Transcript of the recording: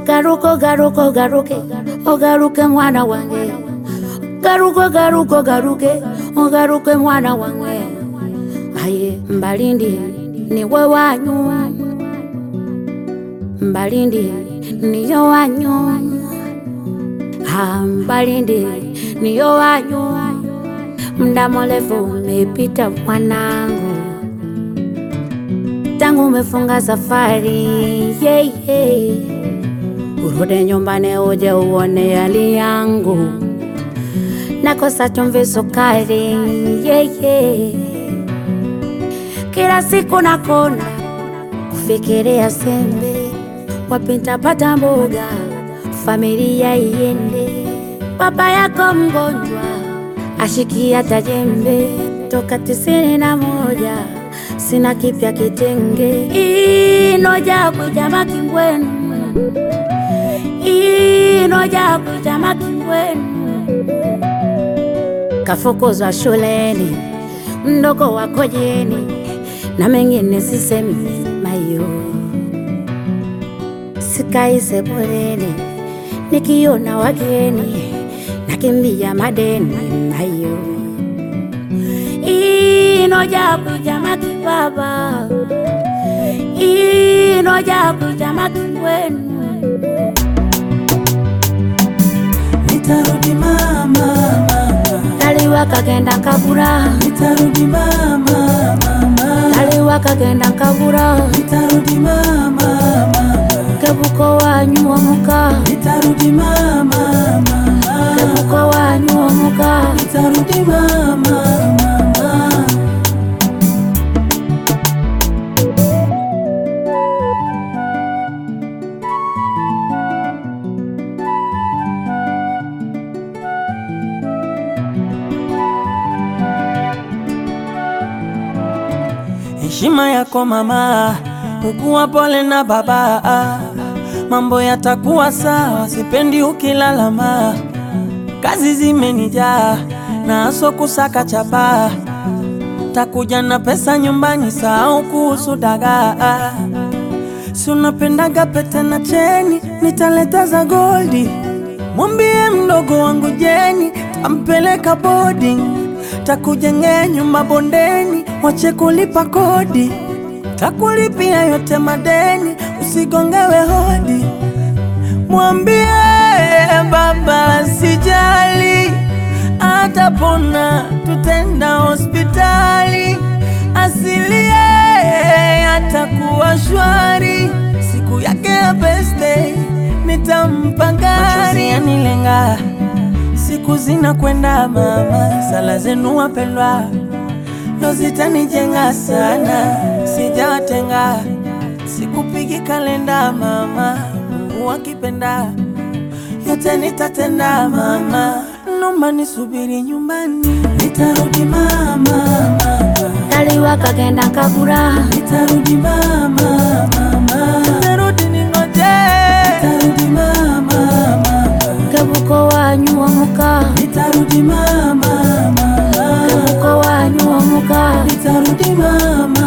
garuka ogaruka ogaruke ogaruke mwana wange garuka ogaruka ogaruke ogaruke mwana wange aye mbalindi niwe wanyu mbalindi niyo wanyu ha mbalindi niyo wanyu mda mrefu umepita mwanangu tangu umefunga safari yeah, yeah. Urudi nyumbani uje uone hali yangu, nakosa chumvi sukari yeah, yeah. Kila siku nakona kufikiria sembe, wapi nitapata mboga familia iende. Baba yako mgonjwa ashikia tajembe toka tisini na moja sina kipya kitenge inoja kujama kingwenu inoja kujama kingwenu kafukuzwa shuleni mdogo wako jeni na mengine sisemi mayo sikai sebuleni nikiona wageni nakimbia madeni mayo inoja kujama kibaba inoja kujama kingwenu Nitarudi mama, mama. kaliwa kagenda kabura Nitarudi mama, mama. kaliwa kagenda kabura Nitarudi mama, mama. kebuko wanyu omuka Nitarudi mama, mama. kebuko wanyu omuka Nitarudi mama, mama. Heshima yako mama, ukuwa pole na baba, mambo yatakuwa sawa, sipendi ukilalama. Kazi zimenijaa na aso kusaka chapa, takuja na pesa nyumbani, sahau kuhusu dagaa. Si unapendaga pete na cheni, nitaleta za goldi. Mwambie mdogo wangu Jeni, tampeleka boarding, takujengea nyumba bondeni, wache kulipa kodi, takulipia yote madeni, usigongewe hodi. Mwambie baba sijali, atapona, tutenda hospitali, asilie atakuwa shwari. Siku yake ya birthday nitampa gari yanilenga, siku zinakwenda mama, sala zenu wapendwa ndo zitanijenga sana, sijawatenga sikupigi kalenda mama, Mungu akipenda yote nitatenda mama, nomba nisubiri nyumbani, nitarudi mama, mama. kaliwa kagenda kabura Nitarudi mama, mama. Nitarudi ningoje. Nitarudi mama, mama. kebuko wanyu omuka Nitarudi mama, mama. kebuko wanyu omuka Nitarudi mama,